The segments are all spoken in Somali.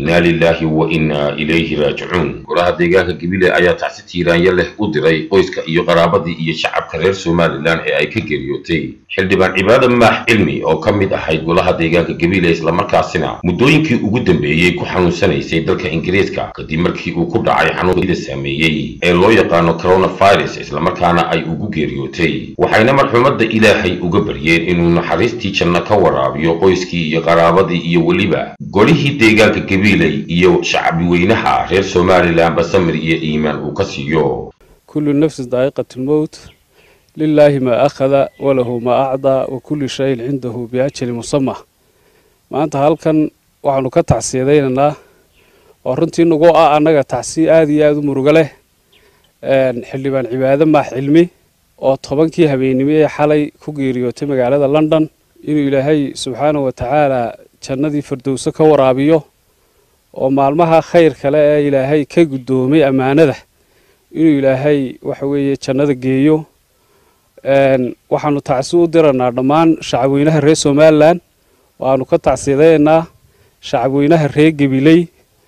innaa lilaahi wa innaa ilayhi raajicuun golaha deegaanka gabiley ayaa tacsi tiiraanya leh u diray qoyska iyo qaraabadii iyo shacabka reer somalilan ee ay ka geeriyootay xildhibaan cibaada maax cilmi oo ka mid ahayd golaha deegaanka gabiley islamarkaasina muddooyinkii ugu dambeeyey ku xanuunsanaysay dalka ingiriiska kadib markii uu ku dhacay xanuunkida saameeyey ee loo yaqaano coronavirus islamarkaana ay ugu geeriyootay waxayna marxuumadda ilaahay uga baryeen inuu naxariistii janno ka waraabiyo qoyskii iyo qaraabadii iyo weliba golihii deegaanka gabiley iyo shacbi weynaha reer somalilan basamir iyo iimaan uu ka siiyo kullu nafsin daa'iqat lmowt lilaahi maa akhada walahu maa acdaa wa kulli shayin cindahu biajali musama maanta halkan waxaanu ka tacsiyadaynaynaa oo runtii nagu ah annaga tacsiye aada iyo aada u murugo leh xildhibaan cibaade maax cilmi oo tobankii habeennimo ee xalay ku geeriyootay magaalada london inuu ilaahay subxaanahu wa tacaala jannadii firdowso ka waraabiyo oo maalmaha khayr kale ee ilaahay ka guddoomay ammaanada inuu ilaahay waxa weeye jannada geeyo waxaanu tacsi u diranaa dhammaan shacabweynaha reer somalilan waanu ka tacsiyadaynaa shacabweynaha reer gabiley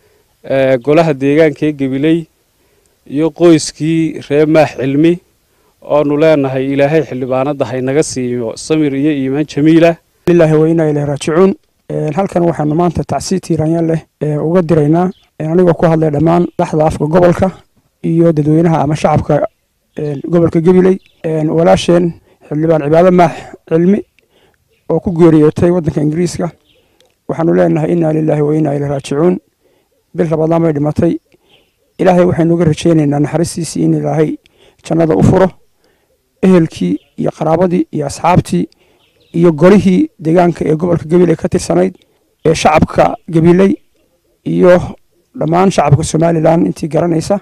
golaha deegaanka ee gabiley iyo qoyskii reer maax cilmi oonu leenahay ilaahay xildhibaanada haynaga siiyo samir iyo iimaan jamiila lillahi wa inaa ilahi raajicuun halkan waxaanu maanta tacsi tiiraanya leh uga diraynaa anigoo ku hadlay dhammaan daxda afka gobolka iyo dadweynaha ama shacabka gobolka gabiley walaasheen xildhibaan cibaado maax cilmi oo ku geeriyootay waddanka ingiriiska waxaanu leenahay inaa lilaahi wa inaa ilahi raajicuun bil rabadaan bay dhimatay ilaahay waxaynu uga rajaynaynaa naxariistiisii in ilaahay jannada u furo ehelkii iyo qaraabadii iyo asxaabtii iyo golihii deegaanka ee gobolka gabiley ka tirsanayd ee shacabka gabiley iyo dhammaan shacabka somalilan intii garanaysa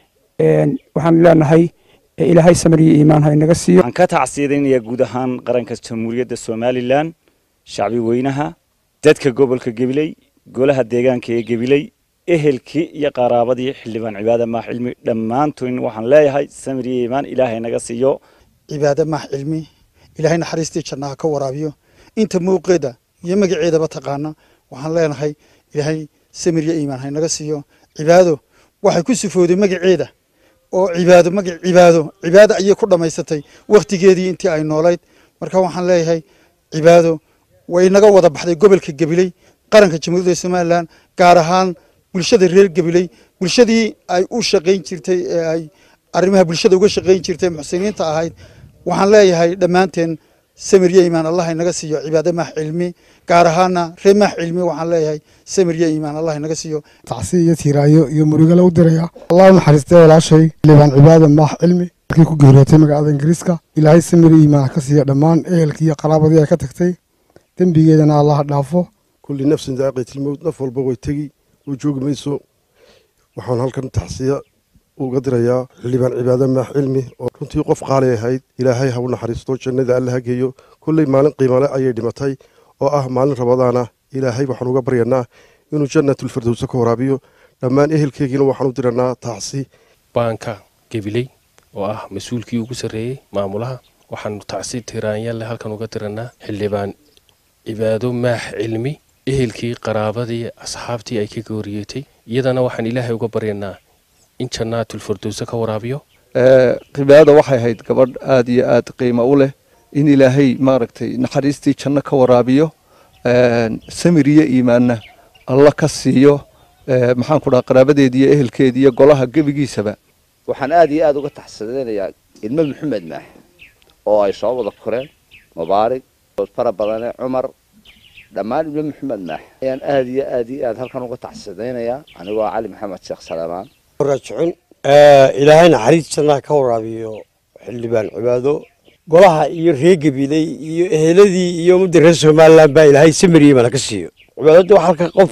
waxaan leenahay ilaahay samir iyo iimaan ha inaga siiyo waxaan ka tacsiyadaynayaa guud ahaan qaranka jamhuuriyadda somalilan shacbi weynaha dadka gobolka gabiley golaha deegaanka ee gabiley ehelkii iyo qaraabadii xildhibaan cibaade maax cilmi dhammaantoon waxaan leeyahay samir iyo iimaan ilaahay naga siiyo cibaade maax cilmi ilaahay naxariistii jannaha ka waraabiyo inta muuqeeda iyo magaceedaba taqaana waxaan leenahay ilaahay samir iyo iimaan haynaga siiyo cibaado waxay ku sifooday magaceeda oo cibaado magac cibaado cibaado ayay ku dhammaysatay wakhtigeedii intii ay noolayd marka waxaan leeyahay cibaado way naga wada baxday gobolka gabiley qaranka jamhuuriyadda somalilan gaar ahaan bulshada reer gabiley bulshadii ay u shaqayn jirtay ee ay arrimaha bulshada uga shaqayn jirtay muxsiniinta ahayd waxaan leeyahay dhammaanteen samir yo iimaan allah inaga siiyo cibaade maax cilmi gaar ahaana reer maax cilmi waxaan leeyahay samir yo iimaan allah inaga siiyo tacsi iyo tiiraayo iyo murugale u diraya allah u naxariistay walaashay xildhibaan cibaade maax cilmi markii ku geeriyootay magaalada ingiriiska ilaahay samir iyo iimaan ka siiya dhammaan ehelkii iyo qaraabadii ay ka tagtay dembigeedana allah dhaafo kulli nafsin daaqitilmowd naf walba way tegi oo joogi mayso waxaan halkan tacsiya uga dirayaa xildhibaan cibaade maax cilmi oo runtii qof qaali ahayd ilaahay ha u naxariisto jannada alla ha geeyo kolley maalin qiimale ayay dhimatay oo ah maalin rabadaana ilaahay waxaan uga baryanaa inuu jannatulfirdowsa ka waraabiyo dhammaan ehelkeygiina waxaan u diranaa tacsi baanka gabiley oo ah mas-uulkii ugu sarreeyey maamulaha waxaanu tacsi tiraanyalle halkan uga diranaa xildhibaan cibaado maax cilmi ehelkii qaraabadii asxaabtii ay ka gooriyeetay iyadana waxaan ilaahay uga baryanaa in jannaatulfirdowsa ka waraabiyo cibaada waxay ahayd gabadh aada iyo aada qiimo u leh in ilaahay maaragtay naxariistii janno ka waraabiyo samir iyo iimaanna alla ka siiyo maxaan ku dhaha qaraabadeedi iyo ehelkeedi iyo golaha gebigiisaba waxaan aada iyo aada uga taxsadaynayaa ilmo maxamed maax oo ay soo wada koreen mubaarig fara badane cumar dhammaan ilmo maxamed maax ayaan aada iyo aada iyo aada halkan uga taxsadaynayaa anigoo cali maxamed sheekh salamaan rajcun ilaahay naxariis jannaha ka waraabiyo xildhibaan cibaado golaha iyo reer gabiley iyo eheladii iyo ummadda reer somalilan baa ilaahay samiriye mana ka siiyo cibaadada waa halka qof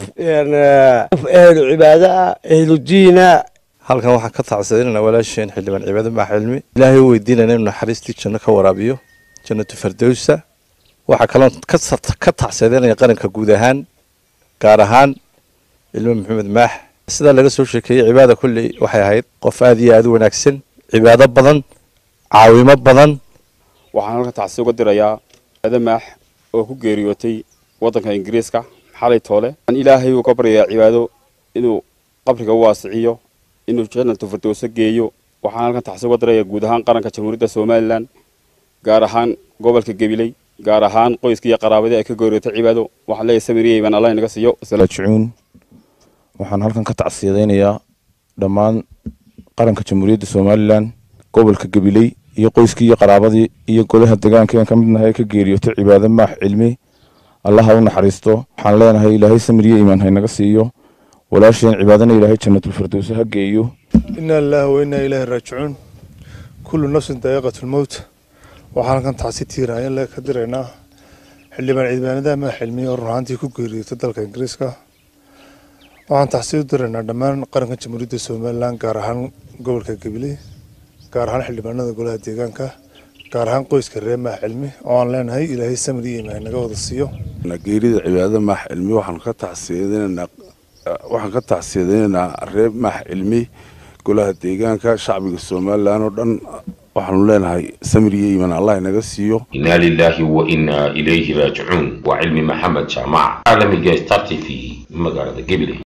qof ehlu cibaado ah ehlu diina halkan waxaan ka tacsadinana walaasheen xildhibaan cibaado maax cilmi ilaahay u weydiinayna inuu naxariistii janno ka waraabiyo jannatu fardowsa waxaa kaloo ka tacsadinaya qaranka guud ahaan gaar ahaan ilmo maxamed maax sidaa laga soo sheekeeyey cibaada kulley waxay ahayd qof aada iyo aada u wanaagsan cibaado badan caawimo badan waxaan halka tacsi uga dirayaa cibaado maax oo ku geeriyootay waddanka ingiriiska xalay toole aan ilaahay uu ka baryayaa cibaado inuu qabriga u waasiciyo inuu janatu firdowso geeyo waxaan halkan taxsi uga diraya guud ahaan qaranka jamhuuriyadda somalilan gaar ahaan gobolka gabiley gaar ahaan qoyskii iyo qaraabadii ay ka gooriyootay cibaado waxaan leeyahay samiriyey baan allah inaga siiyo jucuun waxaan halkan ka tacsiyadaynayaa dhammaan qaranka jamhuuriyadda somalilan gobolka gabiley iyo qoyskii iyo qaraabadii iyo golaha deegaanka aan ka mid nahay ka geeriyootay cibaado maax cilmi allaha u naxariisto waxaan leenahay ilaahay samiriye iimaan haynaga siiyo walaasheen cibaadana ilaahay jannatulfirdowsa ha geeyo inaa lilaahi wa inaa ilaahi raajicuun kullu nafsin daa'iqatulmowt waxaan halkan tacsi tiiraayan le ka diraynaa xildhibaan ciidaanadaha maax cilmiye oo run ahaantii ku geeriyootay dalka ingiriiska waxaan tacsi u diraynaa dhammaan qaranka jamhuuriyadda somalilan gaar ahaan gobolka gabiley gaar ahaan xildhibaanada golaha deegaanka gaar ahaan qoyska reer maax cilmi oo aan leenahay ilaahay samir iyo imaan naga wada siiyo geerida cibaadada maax cilmi waxaan ka tacsiyadinaynaa waxaan ka tacsiyadaynaynaa reer maax cilmi golaha deegaanka shacbiga somalilan oo dhan waxaanu leenahay samir iyo iimaan allah inaga siiyo inaa lilaahi wa inaa ilayhi raajicuun waa cilmi maxamed jaamac caalamiga star t v magaalada gabiley